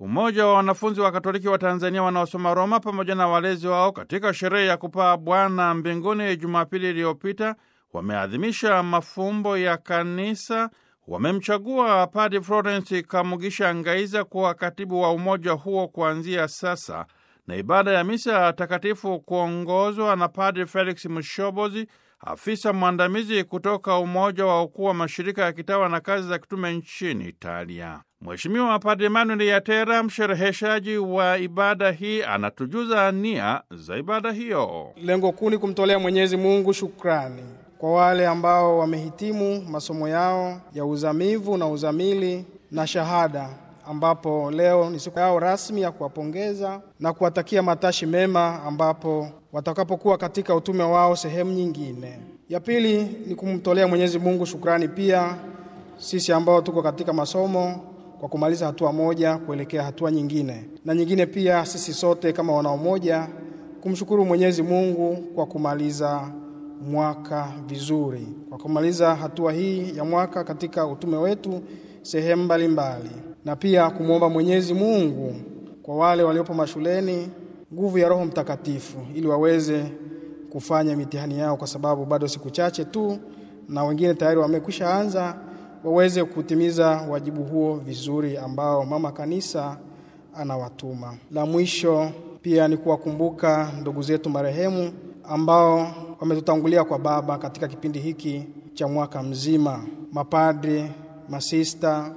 umoja wa wanafunzi wa Katoliki wa Tanzania wanaosoma Roma pamoja na walezi wao katika sherehe ya kupaa Bwana mbinguni Jumapili iliyopita wameadhimisha mafumbo ya kanisa. Wamemchagua Padre Florence Kamugisha Ngaiza kuwa katibu wa umoja huo kuanzia sasa, na ibada ya misa takatifu kuongozwa na Padre Felix Mushobozi, afisa mwandamizi kutoka Umoja wa Ukuu wa Mashirika ya Kitawa na Kazi za Kitume nchini Italia. Mheshimiwa Padre Emmanuel Yatera, mshereheshaji wa ibada hii, anatujuza nia za ibada hiyo. Lengo kuu ni kumtolea Mwenyezi Mungu shukrani kwa wale ambao wamehitimu masomo yao ya uzamivu na uzamili na shahada, ambapo leo ni siku yao rasmi ya kuwapongeza na kuwatakia matashi mema, ambapo watakapokuwa katika utume wao sehemu nyingine. Ya pili ni kumtolea Mwenyezi Mungu shukrani pia sisi ambao tuko katika masomo kwa kumaliza hatua moja kuelekea hatua nyingine, na nyingine pia sisi sote kama wanaomoja kumshukuru Mwenyezi Mungu kwa kumaliza mwaka vizuri, kwa kumaliza hatua hii ya mwaka katika utume wetu sehemu mbalimbali, na pia kumwomba Mwenyezi Mungu kwa wale waliopo mashuleni nguvu ya Roho Mtakatifu ili waweze kufanya mitihani yao, kwa sababu bado siku chache tu, na wengine tayari wamekwisha anza, waweze kutimiza wajibu huo vizuri ambao mama kanisa anawatuma. La mwisho pia ni kuwakumbuka ndugu zetu marehemu ambao wametutangulia kwa Baba katika kipindi hiki cha mwaka mzima, mapadri, masista,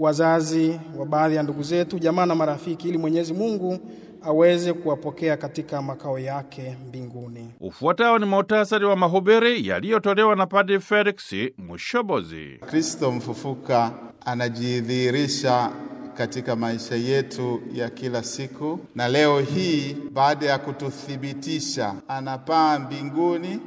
wazazi wa baadhi ya ndugu zetu, jamaa na marafiki, ili Mwenyezi Mungu aweze kuwapokea katika makao yake mbinguni. Ufuatao ni muhtasari wa mahubiri yaliyotolewa na Padre Felix Mushobozi. Kristo mfufuka anajidhihirisha katika maisha yetu ya kila siku, na leo hii baada ya kututhibitisha, anapaa mbinguni,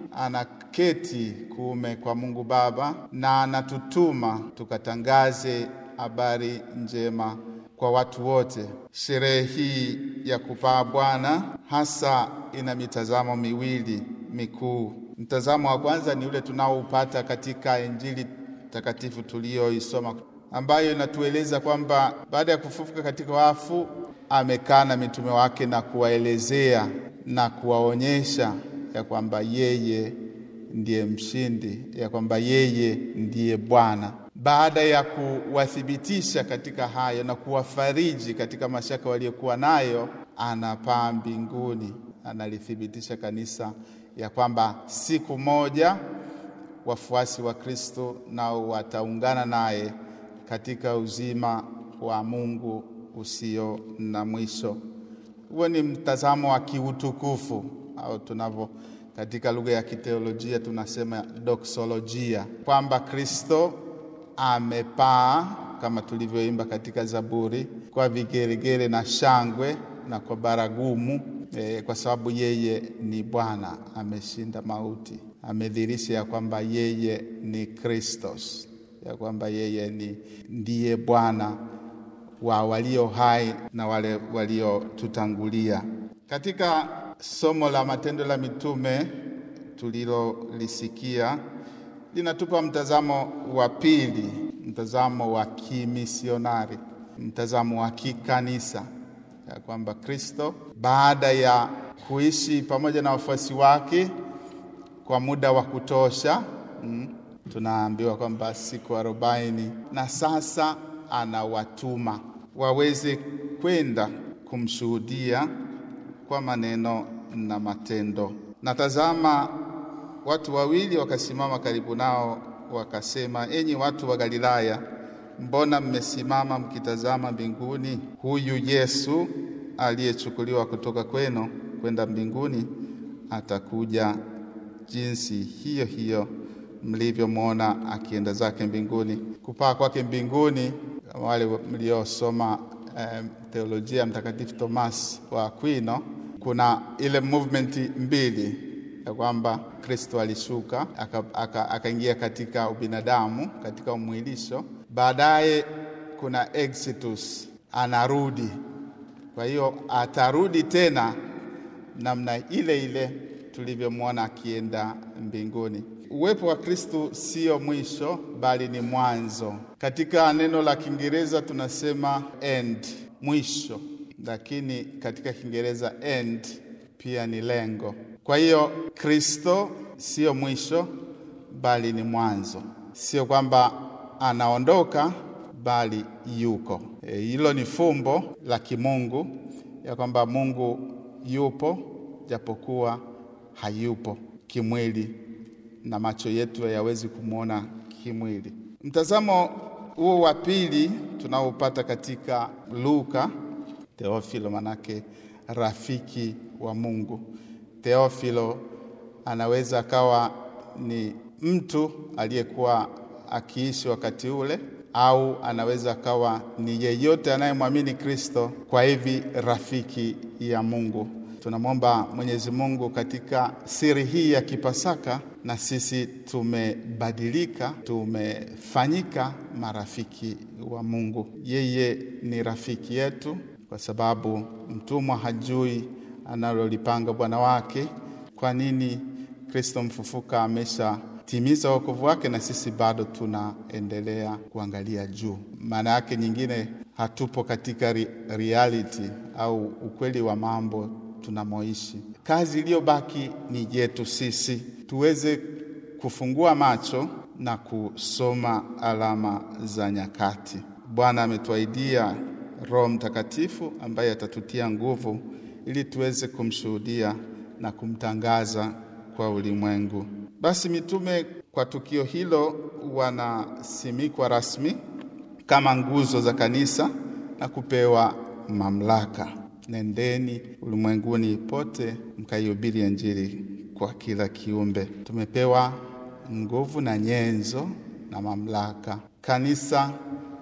anaketi kuume kwa Mungu Baba, na anatutuma tukatangaze habari njema kwa watu wote. Sherehe hii ya kupaa Bwana hasa ina mitazamo miwili mikuu. Mtazamo wa kwanza ni ule tunaoupata katika Injili takatifu tuliyoisoma ambayo inatueleza kwamba baada ya kufufuka katika wafu amekaa na mitume wake na kuwaelezea na kuwaonyesha ya kwamba yeye ndiye mshindi, ya kwamba yeye ndiye Bwana. Baada ya kuwathibitisha katika hayo na kuwafariji katika mashaka waliokuwa nayo, anapaa mbinguni, analithibitisha kanisa ya kwamba siku moja wafuasi wa Kristo nao wataungana naye katika uzima wa Mungu usio na mwisho. Huo ni mtazamo wa kiutukufu au tunavyo katika lugha ya kiteolojia tunasema doksolojia, kwamba Kristo amepaa kama tulivyoimba katika Zaburi, kwa vigeregere na shangwe na kwa baragumu e, kwa sababu yeye ni Bwana, ameshinda mauti, amedhihirisha ya kwamba yeye ni Kristos ya kwamba yeye ni ndiye Bwana wa walio hai na wale waliotutangulia. Katika somo la Matendo la Mitume tulilolisikia linatupa mtazamo wa pili, mtazamo wa kimisionari, mtazamo wa kikanisa, ya kwamba Kristo baada ya kuishi pamoja na wafuasi wake kwa muda wa kutosha mm, tunaambiwa kwamba siku arobaini na sasa anawatuma waweze kwenda kumshuhudia kwa maneno na matendo. Na tazama, watu wawili wakasimama karibu nao, wakasema, enyi watu wa Galilaya, mbona mmesimama mkitazama mbinguni? Huyu Yesu aliyechukuliwa kutoka kwenu kwenda mbinguni atakuja jinsi hiyo hiyo mlivyomwona akienda zake mbinguni. Kupaa kwake mbinguni, wale mliosoma eh, teolojia ya Mtakatifu Thomas wa Aquino, kuna ile movement mbili ya kwamba Kristo alishuka akaingia aka, aka katika ubinadamu katika umwilisho, baadaye kuna exitus, anarudi. Kwa hiyo atarudi tena namna ile ile tulivyomwona akienda mbinguni. Uwepo wa Kristo sio mwisho bali ni mwanzo. Katika neno la Kiingereza tunasema end, mwisho, lakini katika Kiingereza end pia ni lengo. Kwa hiyo Kristo sio mwisho, bali ni mwanzo. Sio kwamba anaondoka, bali yuko. Hilo e, ni fumbo la kimungu ya kwamba Mungu yupo japokuwa hayupo kimwili na macho yetu hayawezi kumwona kimwili. Mtazamo huo wa pili tunaopata katika Luka, Theofilo manake rafiki wa Mungu. Theofilo anaweza akawa ni mtu aliyekuwa akiishi wakati ule, au anaweza akawa ni yeyote anayemwamini Kristo, kwa hivi rafiki ya Mungu. Tunamwomba Mwenyezi Mungu katika siri hii ya Kipasaka, na sisi tumebadilika, tumefanyika marafiki wa Mungu. Yeye ni rafiki yetu, kwa sababu mtumwa hajui analolipanga bwana wake. Kwa nini Kristo mfufuka ameshatimiza wokovu wake na sisi bado tunaendelea kuangalia juu? Maana yake nyingine, hatupo katika reality au ukweli wa mambo tunamoishi. Kazi iliyobaki ni yetu sisi, tuweze kufungua macho na kusoma alama za nyakati. Bwana ametuahidia Roho Mtakatifu ambaye atatutia nguvu ili tuweze kumshuhudia na kumtangaza kwa ulimwengu. Basi mitume kwa tukio hilo wanasimikwa rasmi kama nguzo za kanisa na kupewa mamlaka. Nendeni ulimwenguni pote mkaihubiri Injili kwa kila kiumbe. Tumepewa nguvu na nyenzo na mamlaka. Kanisa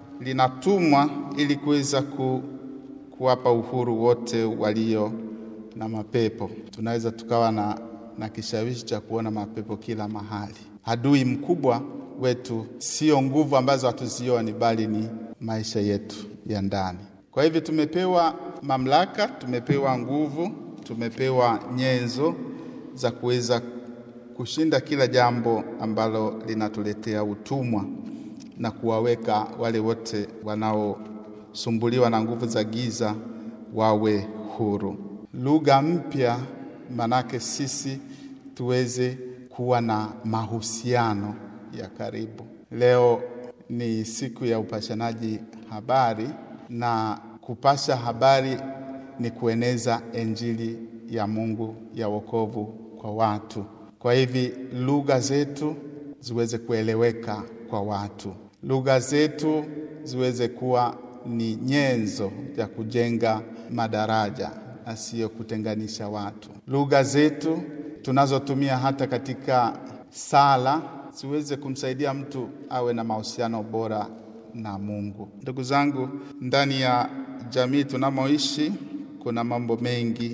linatumwa ili kuweza ku, kuwapa uhuru wote walio na mapepo. Tunaweza tukawa na, na kishawishi cha kuona mapepo kila mahali. Adui mkubwa wetu sio nguvu ambazo hatuzioni, bali ni maisha yetu ya ndani. Kwa hivyo tumepewa mamlaka, tumepewa nguvu, tumepewa nyenzo za kuweza kushinda kila jambo ambalo linatuletea utumwa na kuwaweka wale wote wanaosumbuliwa na nguvu za giza wawe huru. Lugha mpya, manake sisi tuweze kuwa na mahusiano ya karibu. Leo ni siku ya upashanaji habari na kupasha habari ni kueneza Injili ya Mungu ya wokovu kwa watu. Kwa hivi lugha zetu ziweze kueleweka kwa watu, lugha zetu ziweze kuwa ni nyenzo ya kujenga madaraja na sio kutenganisha watu. Lugha zetu tunazotumia hata katika sala ziweze kumsaidia mtu awe na mahusiano bora na Mungu. Ndugu zangu, ndani ya jamii tunamoishi kuna mambo mengi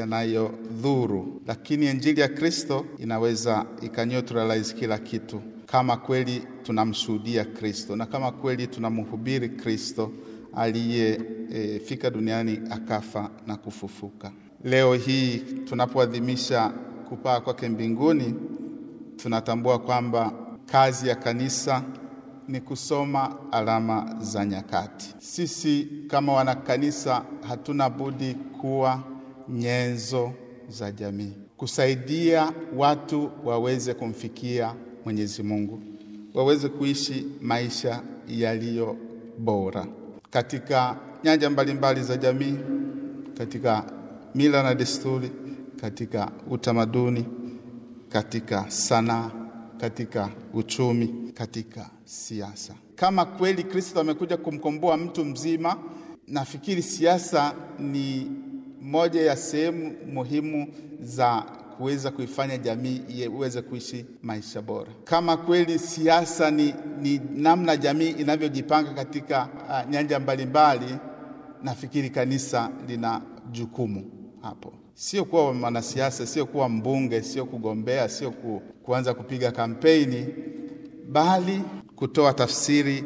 yanayodhuru, lakini injili ya Kristo inaweza ikaneutralize kila kitu, kama kweli tunamshuhudia Kristo na kama kweli tunamhubiri Kristo aliyefika e, duniani akafa na kufufuka. Leo hii tunapoadhimisha kupaa kwake mbinguni, tunatambua kwamba kazi ya kanisa ni kusoma alama za nyakati. Sisi kama wanakanisa hatuna budi kuwa nyenzo za jamii, kusaidia watu waweze kumfikia Mwenyezi Mungu, waweze kuishi maisha yaliyo bora katika nyanja mbalimbali za jamii, katika mila na desturi, katika utamaduni, katika sanaa, katika uchumi, katika siasa. Kama kweli Kristo amekuja kumkomboa mtu mzima, nafikiri siasa ni moja ya sehemu muhimu za kuweza kuifanya jamii iweze kuishi maisha bora. Kama kweli siasa ni, ni namna jamii inavyojipanga katika uh, nyanja mbalimbali, nafikiri kanisa lina jukumu hapo, sio kuwa mwanasiasa, sio kuwa mbunge, sio kugombea, sio ku, kuanza kupiga kampeni, bali kutoa tafsiri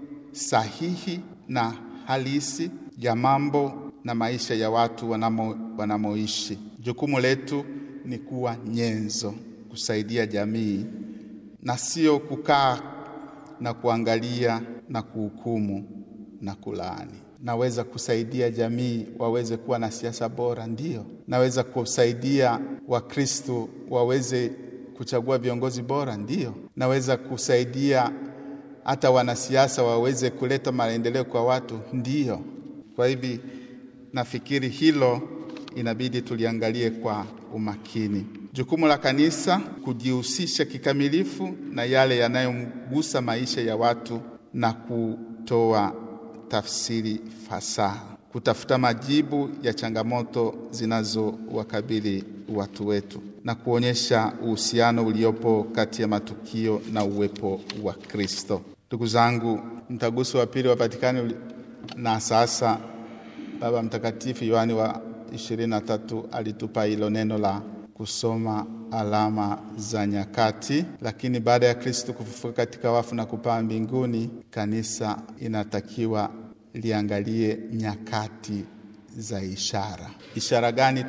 sahihi na halisi ya mambo na maisha ya watu wanamo, wanamoishi. Jukumu letu ni kuwa nyenzo, kusaidia jamii na sio kukaa na kuangalia na kuhukumu na kulaani. Naweza kusaidia jamii waweze kuwa na siasa bora, ndiyo. Naweza kusaidia Wakristo waweze kuchagua viongozi bora, ndiyo. Naweza kusaidia hata wanasiasa waweze kuleta maendeleo kwa watu, ndiyo. Kwa hivi nafikiri hilo inabidi tuliangalie kwa umakini. Jukumu la kanisa kujihusisha kikamilifu na yale yanayomgusa maisha ya watu na kutoa tafsiri fasaha, kutafuta majibu ya changamoto zinazowakabili watu wetu na kuonyesha uhusiano uliopo kati ya matukio na uwepo wa Kristo. Ndugu zangu, mtaguso wa pili wa Vatikani na sasa Baba Mtakatifu Yohani wa ishirini na tatu alitupa hilo neno la kusoma alama za nyakati. Lakini baada ya Kristo kufufuka katika wafu na kupaa mbinguni, kanisa inatakiwa liangalie nyakati za ishara. Ishara gani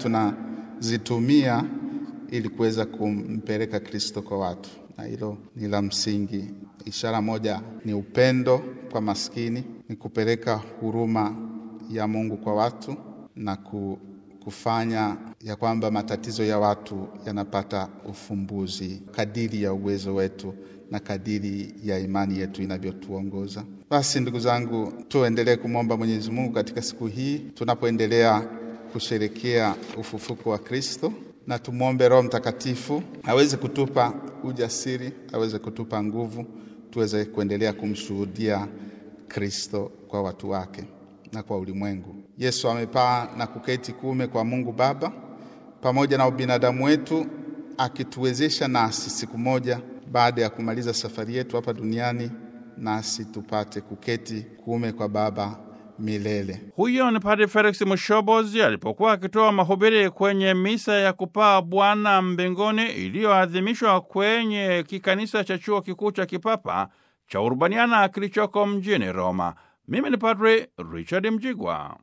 tunazitumia ili kuweza kumpeleka Kristo kwa watu? Na hilo ni la msingi. Ishara moja ni upendo kwa maskini, ni kupeleka huruma ya Mungu kwa watu na ku kufanya ya kwamba matatizo ya watu yanapata ufumbuzi kadiri ya uwezo wetu na kadiri ya imani yetu inavyotuongoza. Basi ndugu zangu, tuendelee kumwomba Mwenyezi Mungu katika siku hii tunapoendelea kusherekea ufufuko wa Kristo, na tumwombe Roho Mtakatifu aweze kutupa ujasiri, aweze kutupa nguvu, tuweze kuendelea kumshuhudia Kristo kwa watu wake na kwa ulimwengu. Yesu amepaa na kuketi kuume kwa Mungu Baba pamoja na ubinadamu wetu, akituwezesha nasi siku moja baada ya kumaliza safari yetu hapa duniani, nasi tupate kuketi kuume kwa Baba milele. Huyo ni Padre Felix Mushobozi alipokuwa akitoa mahubiri kwenye misa ya kupaa Bwana mbinguni iliyoadhimishwa kwenye kikanisa cha chuo kikuu cha kipapa cha Urbaniana kilichoko mjini Roma. Mimi ni Padre Richard Mjigwa.